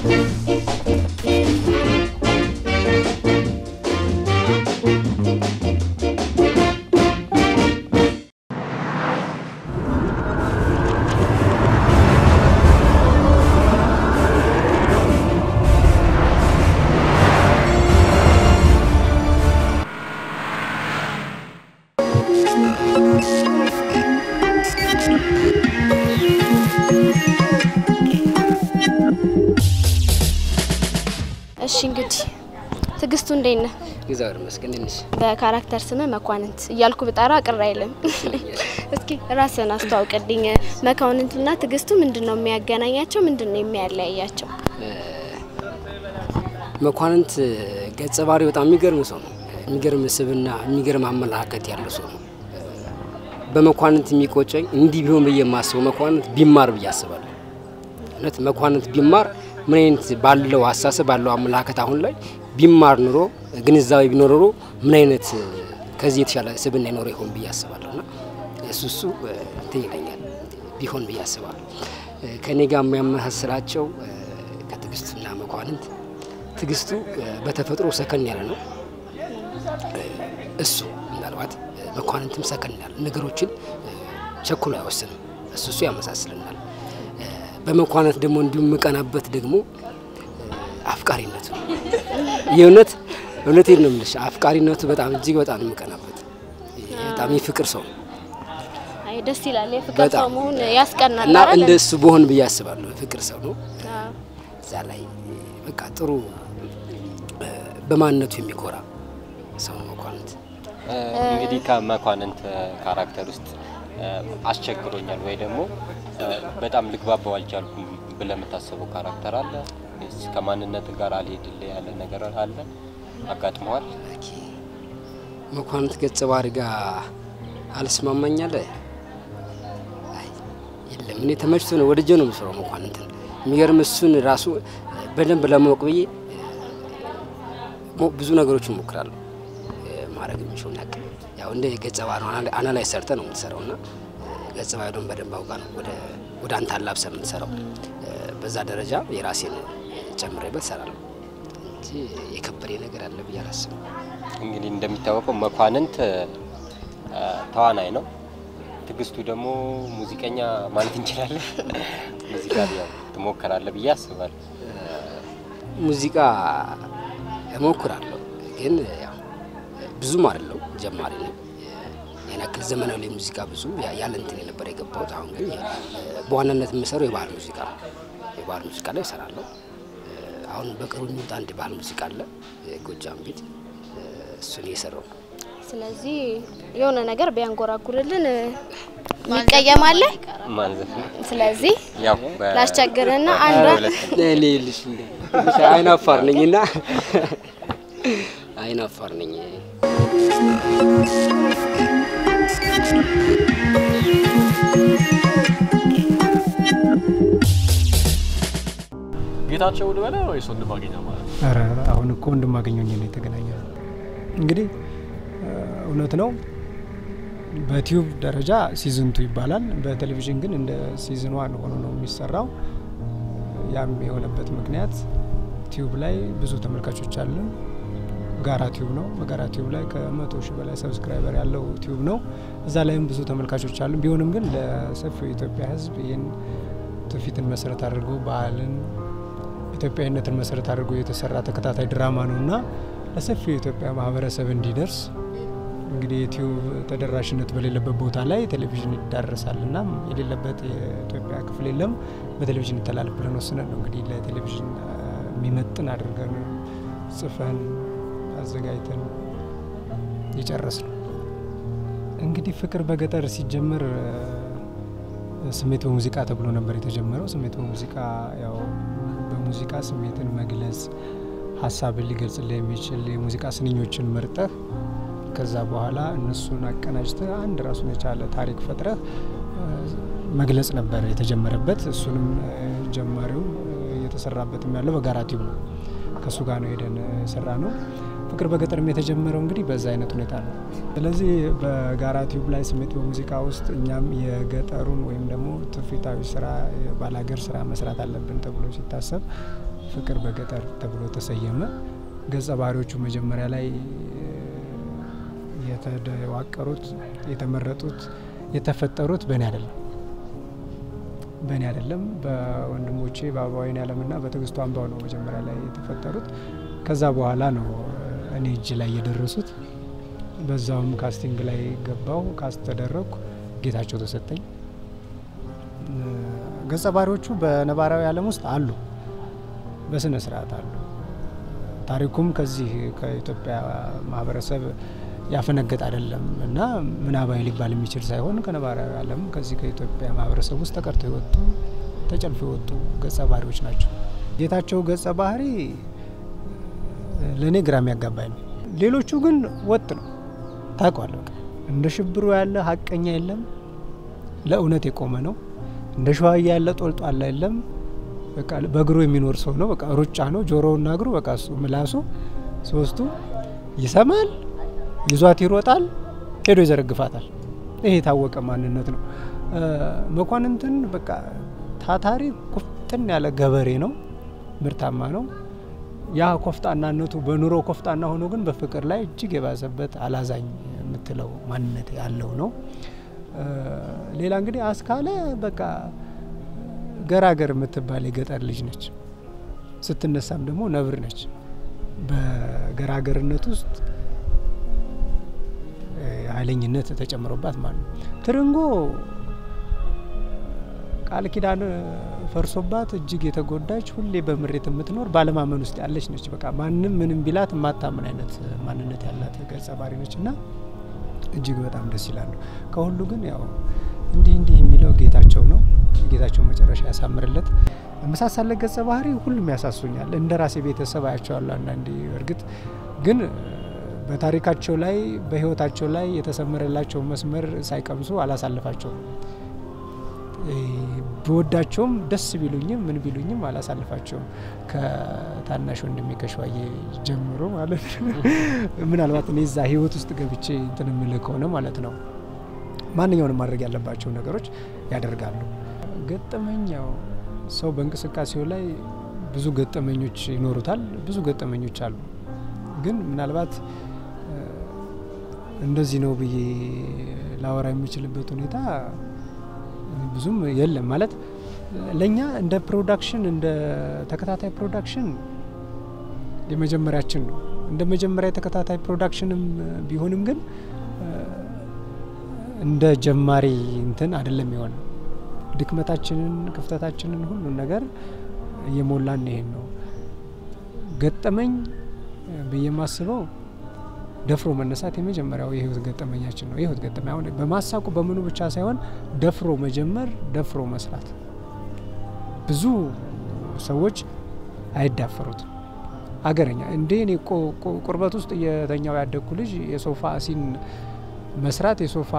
እሺ እንግዲህ ትዕግስቱ እንዴት ነህ? እግዚአብሔር ይመስገን። ትንሽ በካራክተር ስምህ መኳንንት እያልኩ ብጠራ ቅር አይልም። እስኪ ራስን አስተዋውቅልኝ። መኳንንትና ትዕግስቱ ምንድን ነው የሚያገናኛቸው? ምንድን ነው የሚያለያያቸው? መኳንንት ገጸ ባህሪ በጣም የሚገርም ሰው ነው። የሚገርም ስብና፣ የሚገርም አመለካከት ያለው ሰው ነው። በመኳንንት የሚቆጨኝ እንዲህ ቢሆን ብዬ የማስበው መኳንንት ቢማር ብዬ አስባለሁ። እውነት መኳንንት ቢማር ምን አይነት ባለው አሳሰብ ባለው አመለካከት አሁን ላይ ቢማር ኑሮ ግንዛቤ ቢኖር ኖሮ ምን አይነት ከዚህ የተሻለ ስብና ይኖረ ይሆን ብዬ አስባለሁ። እና እሱ እሱ እንትን ይለኛል ቢሆን ብዬ አስባለሁ። ከእኔ ጋር የሚያመሳስላቸው ከትዕግስቱና መኳንንት ትዕግስቱ በተፈጥሮ ሰከን ያለ ነው። እሱ ምናልባት መኳንንትም ሰከን ያለ ነገሮችን ቸኩሎ አይወስንም። እሱ እሱ ያመሳስልናል። በመኳንንት ደግሞ እንዲሁም የምቀናበት ደግሞ አፍቃሪነቱ ነው። የእውነት እውነቴን ነው የምልሽ፣ አፍቃሪነቱ በጣም እጅግ በጣም ነው የምቀናበት። በጣም የፍቅር ሰው ነው አይ ደስ ይላል። የፍቅር በጣም ሰው መሆን ያስቀናል። እና አይደል? እንደ እሱ በሆን ብዬ አስባለሁ። የፍቅር ሰው ነው። አዎ። እዛ ላይ በቃ ጥሩ በማንነቱ የሚኮራ ሰው ነው መኳንንት። እንግዲህ ከመኳንንት ካራክተር ውስጥ አስቸግሮኛል ወይ ደግሞ በጣም ልግባባው አልቻልኩም ብለህ የምታስበው ካራክተር አለ? ወይስ ከማንነት ጋር አልሄድልህ ያለ ነገር አለ? አጋጥመዋል? ኦኬ። መኳንንት ገጸ ባህሪ ጋር አልስማማኛለ። አይ የለም፣ እኔ ተመችቶ ነው ወደጀ ነው የምሰራው መኳንንትን። የሚገርም እሱን ራሱ በደንብ ለማወቅ ብዬ ሞ- ብዙ ነገሮችን እሞክራለሁ ማድረግ የሚችውን ያክል ያው እንደ ገጸ ባህሪ አናላይ ሰርተ ነው የምትሰራው እና ገጸ ባህሪውን በደንብ አውቃ ነው ወደ ወደ አንተ አላብሰ የምትሰራው። በዛ ደረጃ የራሴን ጨምሬበት እሰራለሁ እንጂ የከበደ ነገር አለ ብዬ አላስብም። እንግዲህ እንደሚታወቀው መኳንንት አ፣ ተዋናይ ነው። ትዕግስቱ ደግሞ ሙዚቀኛ ማለት እንችላለን። ሙዚቃ ያው ትሞክራለህ ብዬ አስባለሁ። ሙዚቃ እሞክራለሁ ግን ያው ብዙም አይደለው ጀማሪ ነኝ። ያን ያክል ዘመናዊ ላይ ሙዚቃ ብዙ ያ- ያለ እንትን የነበረ የገባሁት። አሁን ግን በዋናነት የምሰራው የባህል ሙዚቃ ነው። የባህል ሙዚቃ ላይ እሰራለሁ። አሁን በቅርቡ የሚወጣ አንድ ባህል ሙዚቃ አለ፣ የጎጃም ቤት፣ እሱን እየሰራው ነው። ስለዚህ የሆነ ነገር ቢያንጎራጉርልን ይቀየማለ። ማንዘፍ ነው ስለዚህ ያው በ- ላስቸግርህና አንዷ ሁለት ልልሽ እንደ አይናፋር ነኝና አይናፋር ነኝ። ጌታቸው ልበለ ወይስ ወንድማገኛ ማለት ነው? ኧረ አሁን እኮ ወንድማገኘኝ ነው የተገናኘ ነው። እንግዲህ እ፣ እውነት ነው በቲዩብ ደረጃ ሲዝን ቱ ይባላል። በቴሌቪዥን ግን እንደ ሲዝን ዋን ሆኖ ነው የሚሰራው። ያም የሆነበት ምክንያት ቲዩብ ላይ ብዙ ተመልካቾች አለን። ጋራ ቲዩብ ነው። በጋራ ቲዩብ ላይ ከመቶ ሺህ በላይ ሰብስክራይበር ያለው ቲዩብ ነው። እዛ ላይም ብዙ ተመልካቾች አሉ። ቢሆንም ግን ለሰፊው የኢትዮጵያ ሕዝብ ይህን ትውፊትን መሰረት አድርጎ ባህልን ኢትዮጵያዊነትን መሰረት አድርጎ የተሰራ ተከታታይ ድራማ ነው እና ለሰፊው የኢትዮጵያ ማህበረሰብ እንዲደርስ እንግዲህ የዩቲዩብ ተደራሽነት በሌለበት ቦታ ላይ ቴሌቪዥን ይዳረሳል እና የሌለበት የኢትዮጵያ ክፍል የለም። በቴሌቪዥን ይተላለፍ ብለን ወስነን ነው እንግዲህ ለቴሌቪዥን አ፣ የሚመጥን አድርገን ጽፈን አዘጋጅተን የጨረስ ነው። እንግዲህ ፍቅር በገጠር ሲጀመር አ፣ ስሜት በሙዚቃ ተብሎ ነበር የተጀመረው። ስሜት በሙዚቃ ያው በሙዚቃ ስሜትን መግለጽ ሀሳብን ሊገልጽልህ የሚችል የሙዚቃ ስንኞችን መርጠህ ከዛ በኋላ እነሱን አቀናጅተህ አንድ ራሱን የቻለ ታሪክ ፈጥረህ አ፣ መግለጽ ነበር የተጀመረበት። እሱንም አ፣ ጀማሪው አ፣ እየተሰራበትም ያለው በጋራ ቲዩብ ነው። ከእሱ ጋር ነው ሄደን የሰራ ነው። ፍቅር በገጠርም የተጀመረው እንግዲህ በዛ አይነት ሁኔታ ነው። ስለዚህ በጋራ ቲዩብ ላይ ስሜት በሙዚቃ ውስጥ እኛም የገጠሩን ወይም ደግሞ ትውፊታዊ ስራ የባላገር ስራ መስራት አለብን ተብሎ ሲታሰብ ፍቅር በገጠር ተብሎ ተሰየመ። ገጸ ባህሪዎቹ መጀመሪያ ላይ የተዋቀሩት የተመረጡት የተፈጠሩት በእኔ አይደለም በእኔ አይደለም በወንድሞቼ በአበባዊን ያለምና በትዕግስቱ አምባው ነው መጀመሪያ ላይ የተፈጠሩት። ከዛ በኋላ ነው እኔ እጅ ላይ የደረሱት። በዛውም ካስቲንግ ላይ ገባው፣ ካስት ተደረግኩ፣ ጌታቸው ተሰጠኝ። ገጸ ባህሪዎቹ በነባራዊ ዓለም ውስጥ አሉ፣ በስነ ስርዓት አሉ። ታሪኩም ከዚህ ከኢትዮጵያ ማህበረሰብ ያፈነገጥ አይደለም እና ምናባዊ ሊባል የሚችል ሳይሆን ከነባራዊ ዓለም ከዚህ ከኢትዮጵያ ማህበረሰብ ውስጥ ተቀርተው የወጡ ተጨልፎ የወጡ ገጸ ባህሪዎች ናቸው። ጌታቸው ገጸ ባህሪ ለእኔ ግራ የሚያጋባኝ ነው። ሌሎቹ ግን ወጥ ነው ታውቋል። በቃ እንደ ሽብሩ ያለ ሀቀኛ የለም፣ ለእውነት የቆመ ነው። እንደ ሸዋያ ያለ ጦልጧላ የለም። በቃ በእግሩ የሚኖር ሰው ነው። በቃ ሩጫ ነው። ጆሮውና እግሩ በቃ እሱ ምላሱ ሶስቱ ይሰማል፣ ይዟት ይሮጣል፣ ሄዶ ይዘረግፋታል። ይሄ የታወቀ ማንነት ነው። መኳንንትን በቃ ታታሪ ቁፍጥን ያለ ገበሬ ነው። ምርታማ ነው። ያ ኮፍጣናነቱ በኑሮ ኮፍጣና ሆኖ ግን በፍቅር ላይ እጅግ የባሰበት አላዛኝ የምትለው ማንነት ያለው ነው። ሌላ እንግዲህ አስካለ በቃ ገራገር የምትባል የገጠር ልጅ ነች። ስትነሳም ደግሞ ነብር ነች። በገራገርነት ውስጥ ኃይለኝነት ተጨምሮባት ማለት ነው። ትርንጎ ቃል ኪዳን ፈርሶባት እጅግ የተጎዳች ሁሌ በምሬት የምትኖር ባለማመን ውስጥ ያለች ነች። በቃ ማንም ምንም ቢላት የማታምን አይነት ማንነት ያላት ገጸ ባህሪ ነች እና እጅግ በጣም ደስ ይላሉ። ከሁሉ ግን ያው እንዲህ እንዲህ የሚለው ጌታቸው ነው። ጌታቸው መጨረሻ ያሳምርለት። መሳሳለት ገጸ ባህሪ ሁሉም ያሳሱኛል። እንደ ራሴ ቤተሰብ አያቸዋለሁ። አንዳንዴ እርግጥ ግን በታሪካቸው ላይ በሕይወታቸው ላይ የተሰመረላቸው መስመር ሳይቀምሱ አላሳልፋቸውም። ብወዳቸውም ደስ ቢሉኝም ምን ቢሉኝም አላሳልፋቸውም። ከታናሽ ወንድሜ ከሸዋዬ ጀምሮ ማለት ነው። ምናልባት እኔ እዛ ህይወት ውስጥ ገብቼ እንትን የምልህ ከሆነ ማለት ነው ማንኛውንም ማድረግ ያለባቸው ነገሮች ያደርጋሉ። ገጠመኛው ሰው በእንቅስቃሴው ላይ ብዙ ገጠመኞች ይኖሩታል። ብዙ ገጠመኞች አሉ። ግን ምናልባት እንደዚህ ነው ብዬ ላወራ የምችልበት ሁኔታ ብዙም የለም። ማለት ለእኛ እንደ ፕሮዳክሽን እንደ ተከታታይ ፕሮዳክሽን የመጀመሪያችን ነው። እንደ መጀመሪያ የተከታታይ ፕሮዳክሽንም ቢሆንም ግን እንደ ጀማሪ እንትን አይደለም የሆነ ድክመታችንን፣ ክፍተታችንን ሁሉን ነገር እየሞላን ይሄን ነው ገጠመኝ ብዬ የማስበው ደፍሮ መነሳት የመጀመሪያው የህይወት ገጠመኛችን ነው። የህይወት ገጠመኝ አሁን በማሳቁ በምኑ ብቻ ሳይሆን ደፍሮ መጀመር፣ ደፍሮ መስራት። ብዙ ሰዎች አይዳፈሩትም። አገረኛ እንዴ እኔ ቁርበት ውስጥ እየተኛው ያደግኩ ልጅ የሶፋ ሲን መስራት የሶፋ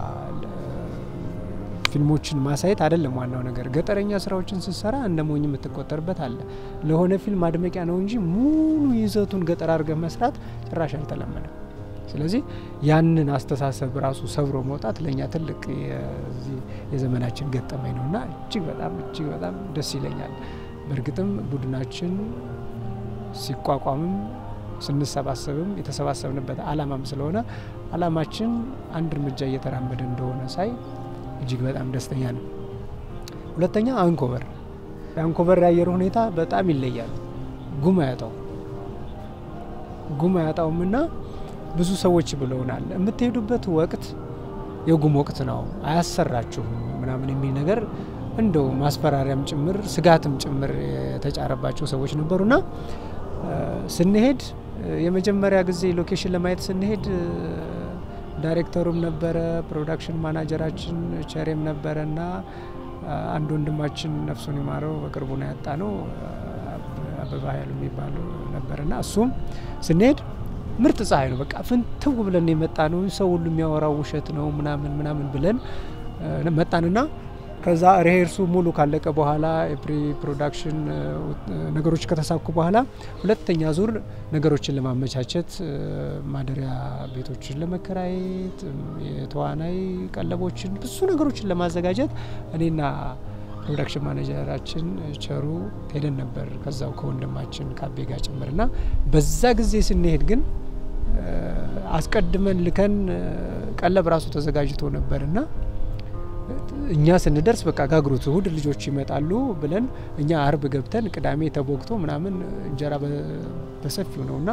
ፊልሞችን ማሳየት አይደለም ዋናው ነገር። ገጠረኛ ስራዎችን ስትሰራ እንደ ሞኝ የምትቆጠርበት አለ። ለሆነ ፊልም ማድመቂያ ነው እንጂ ሙሉ ይዘቱን ገጠር አድርገህ መስራት ጭራሽ አልተለመደም። ስለዚህ ያንን አስተሳሰብ ራሱ ሰብሮ መውጣት ለእኛ ትልቅ የዘመናችን ገጠመኝ ነው እና እጅግ በጣም እጅግ በጣም ደስ ይለኛል። በእርግጥም ቡድናችን ሲቋቋምም ስንሰባሰብም የተሰባሰብንበት አላማም ስለሆነ አላማችን አንድ እርምጃ እየተራመደ እንደሆነ ሳይ እጅግ በጣም ደስተኛ ነው። ሁለተኛ አንኮበር የአንኮበር የአየር ሁኔታ በጣም ይለያል። ጉም አያጣው ጉም አያጣውም ና ብዙ ሰዎች ብለውናል፣ የምትሄዱበት ወቅት የጉም ወቅት ነው አያሰራችሁም ምናምን የሚል ነገር እንደው ማስፈራሪያም ጭምር ስጋትም ጭምር የተጫረባቸው ሰዎች ነበሩና ስንሄድ የመጀመሪያ ጊዜ ሎኬሽን ለማየት ስንሄድ ዳይሬክተሩም ነበረ፣ ፕሮዳክሽን ማናጀራችን ቸሬም ነበረ እና አንድ ወንድማችን ነፍሱን ይማረው በቅርቡ ነው ያጣ ነው አበባ ያሉ የሚባሉ ነበር እና እሱም ስንሄድ ምርጥ ፀሐይ ነው። በቃ ፍንትው ብለን የመጣ ነው። ሰው ሁሉ የሚያወራው ውሸት ነው ምናምን ምናምን ብለን መጣንና ከዛ ሪሄርሱ ሙሉ ካለቀ በኋላ የፕሪ ፕሮዳክሽን ነገሮች ከተሳኩ በኋላ ሁለተኛ ዙር ነገሮችን ለማመቻቸት ማደሪያ ቤቶችን ለመከራየት የተዋናይ ቀለቦችን ብዙ ነገሮችን ለማዘጋጀት እኔና ፕሮዳክሽን ማኔጀራችን ቸሩ ሄደን ነበር ከዛው ከወንድማችን ካቤ ጋር ጭምር ና በዛ ጊዜ ስንሄድ ግን አስቀድመን ልከን ቀለብ ራሱ ተዘጋጅቶ ነበር ና እኛ ስንደርስ በቃ ጋግሩት እሁድ ልጆች ይመጣሉ ብለን እኛ አርብ ገብተን ቅዳሜ ተቦክቶ ምናምን እንጀራ በሰፊው ነው እና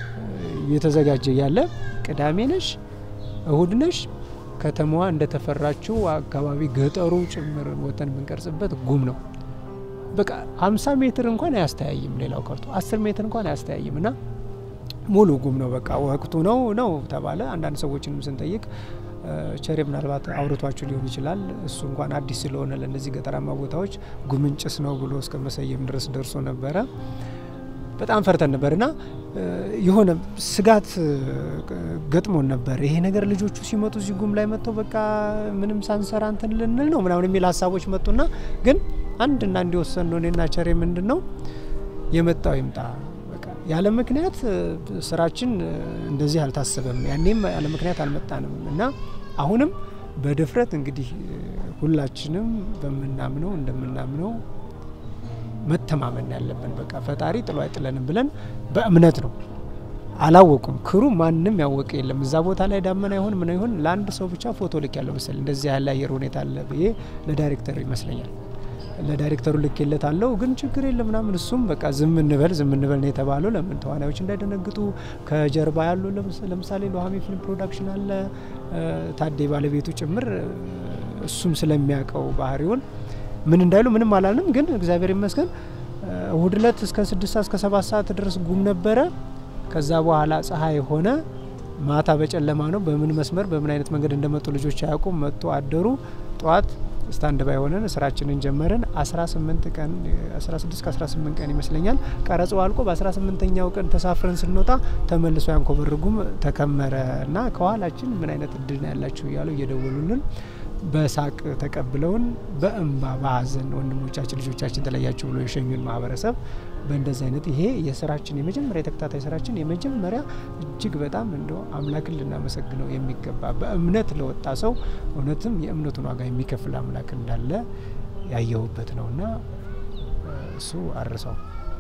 የተዘጋጀ ያለ ቅዳሜ ነሽ እሁድ ነሽ ከተማዋ እንደተፈራችው አካባቢ ገጠሩ ጭምር ወተን የምንቀርጽበት ጉም ነው። በቃ ሀምሳ ሜትር እንኳን አያስተያይም፣ ሌላው ቀርቶ አስር ሜትር እንኳን አያስተያይም እና ሙሉ ጉም ነው። በቃ ወቅቱ ነው ነው ተባለ። አንዳንድ ሰዎችንም ስንጠይቅ ቸሬ ምናልባት አውርቷችሁ ሊሆን ይችላል። እሱ እንኳን አዲስ ስለሆነ ለእነዚህ ገጠራማ ቦታዎች ጉምን ጭስ ነው ብሎ እስከ መሰየም ድረስ ደርሶ ነበረ። በጣም ፈርተን ነበር እና የሆነ ስጋት ገጥሞን ነበር። ይሄ ነገር ልጆቹ ሲመጡ እዚህ ጉም ላይ መጥተው በቃ ምንም ሳንሰራ እንትን ልንል ነው ምናምን የሚል ሀሳቦች መጡና ግን አንድና እንዲወሰን ነው እኔና ቸሬ ምንድን ነው የመጣው ይምጣ ያለ ምክንያት ስራችን እንደዚህ አልታሰበም። ያኔም ያለ ምክንያት አልመጣንም እና አሁንም በድፍረት እንግዲህ ሁላችንም በምናምነው እንደምናምነው መተማመን ያለብን በቃ ፈጣሪ ጥሎ አይጥለንም ብለን በእምነት ነው። አላወቁም ክሩ ማንም ያወቀ የለም። እዛ ቦታ ላይ ዳመና ይሆን ምን ይሆን ለአንድ ሰው ብቻ ፎቶ ልክ ያለው መሰል እንደዚህ ያለ አየር ሁኔታ አለ ብዬ ለዳይሬክተር ይመስለኛል ለዳይሬክተሩ ልኬለት አለው ግን ችግር የለም ምናምን እሱም በቃ ዝም እንበል ዝም እንበል ነው የተባለው። ለምን ተዋናዮች እንዳይደነግጡ ከጀርባ ያሉ ለምሳሌ ሎሃሚ ፊልም ፕሮዳክሽን አለ ታዴ ባለቤቱ ጭምር እሱም ስለሚያውቀው ባህሪውን ምን እንዳይሉ ምንም አላልንም። ግን እግዚአብሔር ይመስገን እሁድ እለት እስከ ስድስት ሰዓት እስከ ሰባት ሰዓት ድረስ ጉም ነበረ። ከዛ በኋላ ፀሐይ ሆነ። ማታ በጨለማ ነው። በምን መስመር በምን አይነት መንገድ እንደመጡ ልጆች አያውቁም። መጡ አደሩ። ጠዋት ስታንድ ባይ ሆነን ስራችንን ጀመርን። 18 ቀን 16 ከ18 ቀን ይመስለኛል ቀረጾ አልቆ በ18ኛው ቀን ተሳፍረን ስንወጣ ተመልሶ ያንኮበር ጉም ተከመረ እና ከኋላችን ምን አይነት እድል ነው ያላችሁ እያሉ እየደወሉልን በሳቅ ተቀብለውን በእንባ በሀዘን ወንድሞቻችን ልጆቻችን ተለያችሁ ብሎ የሸኙን ማህበረሰብ በእንደዚህ አይነት ይሄ የስራችን የመጀመሪያ የተከታታይ ስራችን የመጀመሪያ እጅግ በጣም እንደ አምላክን ልናመሰግነው የሚገባ በእምነት ለወጣ ሰው እውነትም የእምነቱን ዋጋ የሚከፍል አምላክ እንዳለ ያየሁበት ነውና እሱ አርሰው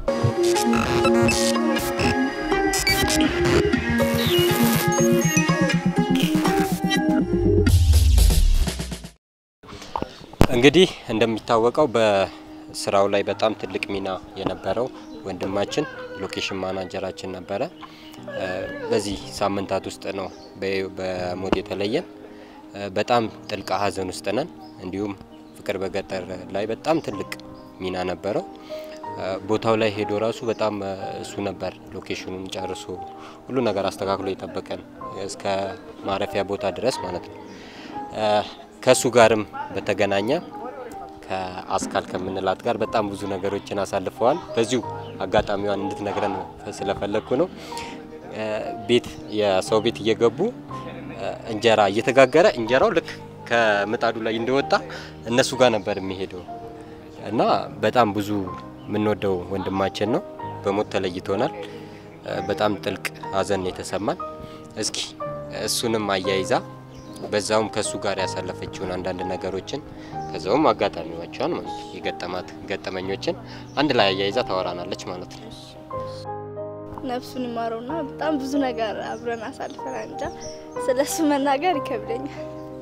እንግዲህ እንደሚታወቀው በስራው ላይ በጣም ትልቅ ሚና የነበረው ወንድማችን ሎኬሽን ማናጀራችን ነበረ። በዚህ ሳምንታት ውስጥ ነው በሞት የተለየን። በጣም ጥልቅ ሐዘን ውስጥ ነን። እንዲሁም ፍቅር በገጠር ላይ በጣም ትልቅ ሚና ነበረው። ቦታው ላይ ሄዶ ራሱ በጣም እሱ ነበር ሎኬሽኑን ጨርሶ ሁሉ ነገር አስተካክሎ የጠበቀን እስከ ማረፊያ ቦታ ድረስ ማለት ነው። ከእሱ ጋርም በተገናኘ ከአስካል ከምንላት ጋር በጣም ብዙ ነገሮችን አሳልፈዋል። በዚሁ አጋጣሚዋን እንድትነግረን ስለፈለግኩ ነው። ቤት የሰው ቤት እየገቡ እንጀራ እየተጋገረ እንጀራው ልክ ከምጣዱ ላይ እንደወጣ እነሱ ጋር ነበር የሚሄደው እና በጣም ብዙ የምንወደው ወንድማችን ነው። በሞት ተለይቶናል። በጣም ጥልቅ ሐዘን የተሰማን። እስኪ እሱንም አያይዛ በዛውም ከሱ ጋር ያሳለፈችውን አንዳንድ ነገሮችን ከዛውም አጋጣሚዎቿን ማለት የገጠማት ገጠመኞችን አንድ ላይ አያይዛ ታወራናለች ማለት ነው። ነፍሱን ይማረውና በጣም ብዙ ነገር አብረን አሳልፈናል። እንጃ ስለሱ መናገር ይከብደኛል።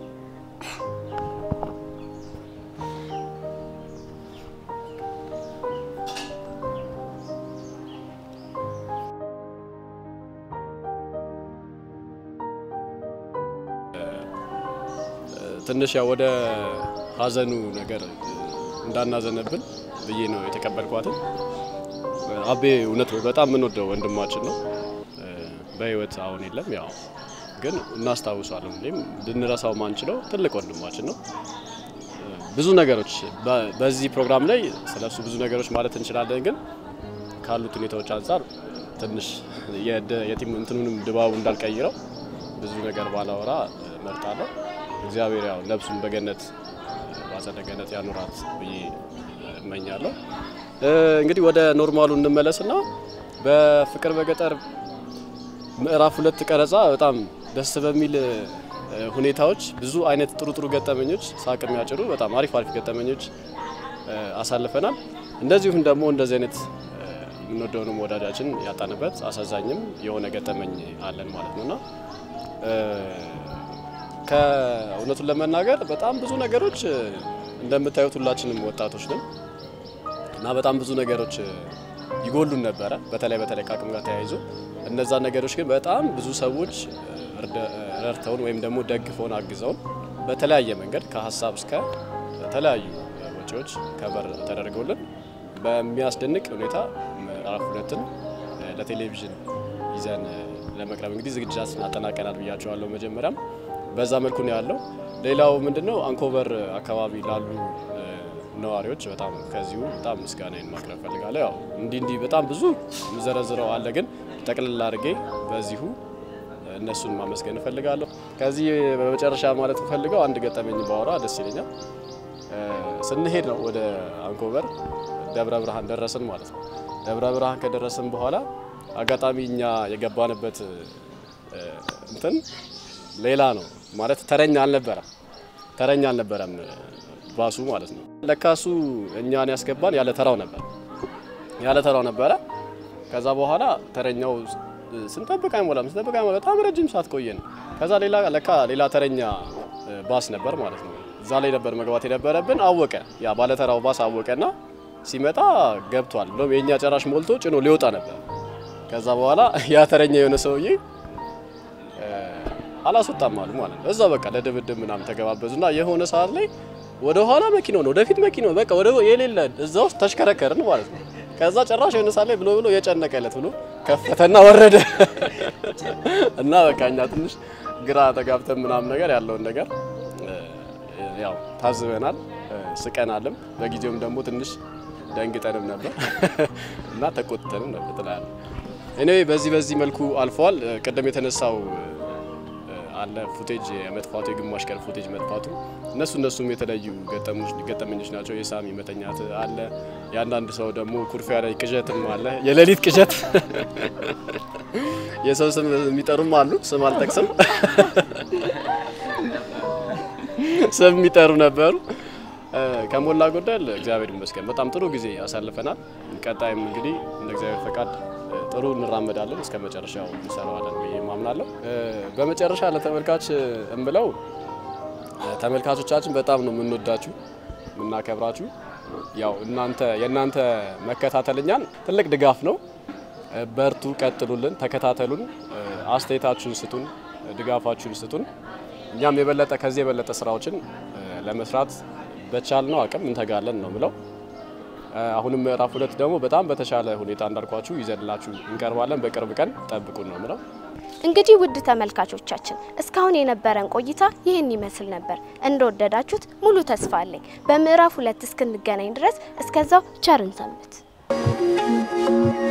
ትንሽ ያው ወደ ሀዘኑ ነገር እንዳናዘነብን ብዬ ነው የተቀበልኳትን። አቤ እውነት በጣም የምንወደው ወንድማችን ነው። በህይወት አሁን የለም። ያው ግን እናስታውሷለን። ሁሌም ልንረሳው ማንችለው ትልቅ ወንድማችን ነው። ብዙ ነገሮች በዚህ ፕሮግራም ላይ ስለሱ ብዙ ነገሮች ማለት እንችላለን። ግን ካሉት ሁኔታዎች አንጻር ትንሽ የቲም እንትኑንም ድባቡ እንዳልቀይረው ብዙ ነገር ባላወራ መርጣለሁ። እግዚአብሔር ያው ነፍሱን በገነት በአጸደ ገነት ያኑራት ብዬ እመኛለሁ። እንግዲህ ወደ ኖርማሉ እንመለስና በፍቅር በገጠር ምዕራፍ ሁለት ቀረጻ በጣም ደስ በሚል ሁኔታዎች ብዙ አይነት ጥሩ ጥሩ ገጠመኞች ሳቅ የሚያጭሩ በጣም አሪፍ አሪፍ ገጠመኞች አሳልፈናል። እንደዚሁም ደግሞ እንደዚህ አይነት የምንወደውንም ወዳጃችን ያጣንበት አሳዛኝም የሆነ ገጠመኝ አለን ማለት ነውና ከእውነቱን ለመናገር በጣም ብዙ ነገሮች እንደምታዩት ሁላችንም ወጣቶች ነን እና በጣም ብዙ ነገሮች ይጎሉን ነበረ። በተለይ በተለይ ከአቅም ጋር ተያይዞ እነዛ ነገሮች ግን በጣም ብዙ ሰዎች ረድተውን ወይም ደግሞ ደግፈውን አግዘውን በተለያየ መንገድ ከሀሳብ እስከ ተለያዩ ወጪዎች ከበር ተደርገውልን በሚያስደንቅ ሁኔታ ምዕራፍ ሁለትን ለቴሌቪዥን ይዘን ለመቅረብ እንግዲህ ዝግጅታችን አጠናቀናል ብያቸዋለሁ። መጀመሪያም በዛ መልኩ ነው ያለው። ሌላው ምንድነው አንኮበር አካባቢ ላሉ ነዋሪዎች በጣም ከዚሁ በጣም ምስጋናዬን ማቅረብ ፈልጋለሁ። ያው እንዲህ እንዲህ በጣም ብዙ የምዘረዝረው አለ፣ ግን ጠቅልል አድርጌ በዚሁ እነሱን ማመስገን እፈልጋለሁ። ከዚህ በመጨረሻ ማለት ፈልገው አንድ ገጠመኝ ባወራ ደስ ይለኛል። ስንሄድ ነው ወደ አንኮበር ደብረ ብርሃን ደረስን ማለት ነው። ደብረ ብርሃን ከደረስን በኋላ አጋጣሚ እኛ የገባንበት እንትን ሌላ ነው ማለት ተረኛ አልነበረም። ተረኛ አልነበረም ባሱ ማለት ነው። ለካሱ እኛን ያስገባን ያለ ተራው ነበር ያለ ተራው ነበረ። ከዛ በኋላ ተረኛው ስንጠብቅ አይሞላም ስንጠብቅ አይሞላም በጣም ረጅም ሰዓት ቆየን። ከዛ ሌላ ለካ ሌላ ተረኛ ባስ ነበር ማለት ነው። እዛ ላይ ነበር መግባት የነበረብን። አወቀ ያ ባለተራው ባስ አወቀና ሲመጣ ገብቷል ብሎም የእኛ ጨራሽ ሞልቶ ጭኖ ሊወጣ ነበር። ከዛ በኋላ ያ ተረኛ የሆነ ሰውዬ አላስወጣም አሉ ማለት ነው። እዛ በቃ ለድብድብ ምናምን ተገባበዙና የሆነ ሰዓት ላይ ወደ ኋላ መኪናው ነው ወደፊት መኪናው በቃ ወደ የሌለ እዛ ውስጥ ተሽከረከርን ማለት ነው። ከዛ ጭራሽ የሆነ ሰዓት ላይ ብሎ ብሎ የጨነቀለት ብሎ ከፈተና ወረደ እና በቃ እኛ ትንሽ ግራ ተጋብተን ምናምን ነገር ያለውን ነገር ያው ታዝበናል፣ ስቀናልም በጊዜውም ደግሞ ትንሽ ደንግጠንም ነበር እና ተቆጥተንም ነበር ትላለ። እኔ በዚህ በዚህ መልኩ አልፈዋል። ቅድም የተነሳው አለ ፉቴጅ የመጥፋቱ የግማሽ ቀን ፉቴጅ መጥፋቱ እነሱ እነሱም የተለያዩ ገጠመኞች ናቸው። የሳሚ መተኛት አለ። የአንዳንድ ሰው ደግሞ ኩርፊያ ላይ ቅዠትም አለ። የሌሊት ቅዠት የሰው ስም የሚጠሩም አሉ። ስም አልጠቅስም፣ ስም የሚጠሩ ነበሩ። ከሞላ ጎደል እግዚአብሔር ይመስገን በጣም ጥሩ ጊዜ አሳልፈናል። ቀጣይም እንግዲህ እንደ እግዚአብሔር ፈቃድ ጥሩ እንራመዳለን እስከ መጨረሻው እንሰራዋለን ብዬ ማምናለሁ። በመጨረሻ ለተመልካች እምለው ተመልካቾቻችን በጣም ነው የምንወዳችሁ የምናከብራችሁ። ያው እናንተ የእናንተ መከታተልኛን ትልቅ ድጋፍ ነው። በርቱ፣ ቀጥሉልን፣ ተከታተሉን፣ አስተያየታችሁን ስጡን፣ ድጋፋችሁን ስጡን። እኛም የበለጠ ከዚህ የበለጠ ስራዎችን ለመስራት በቻልነው አቅም እንተጋለን ነው ምለው። አሁንም ምዕራፍ ሁለት ደግሞ በጣም በተሻለ ሁኔታ እንዳልኳችሁ ይዘንላችሁ እንቀርባለን። በቅርብ ቀን ጠብቁን ነው ምለው። እንግዲህ ውድ ተመልካቾቻችን እስካሁን የነበረን ቆይታ ይህን ይመስል ነበር። እንደወደዳችሁት ሙሉ ተስፋ አለኝ። በምዕራፍ ሁለት እስክንገናኝ ድረስ እስከዛው ቸርን ሰንብት።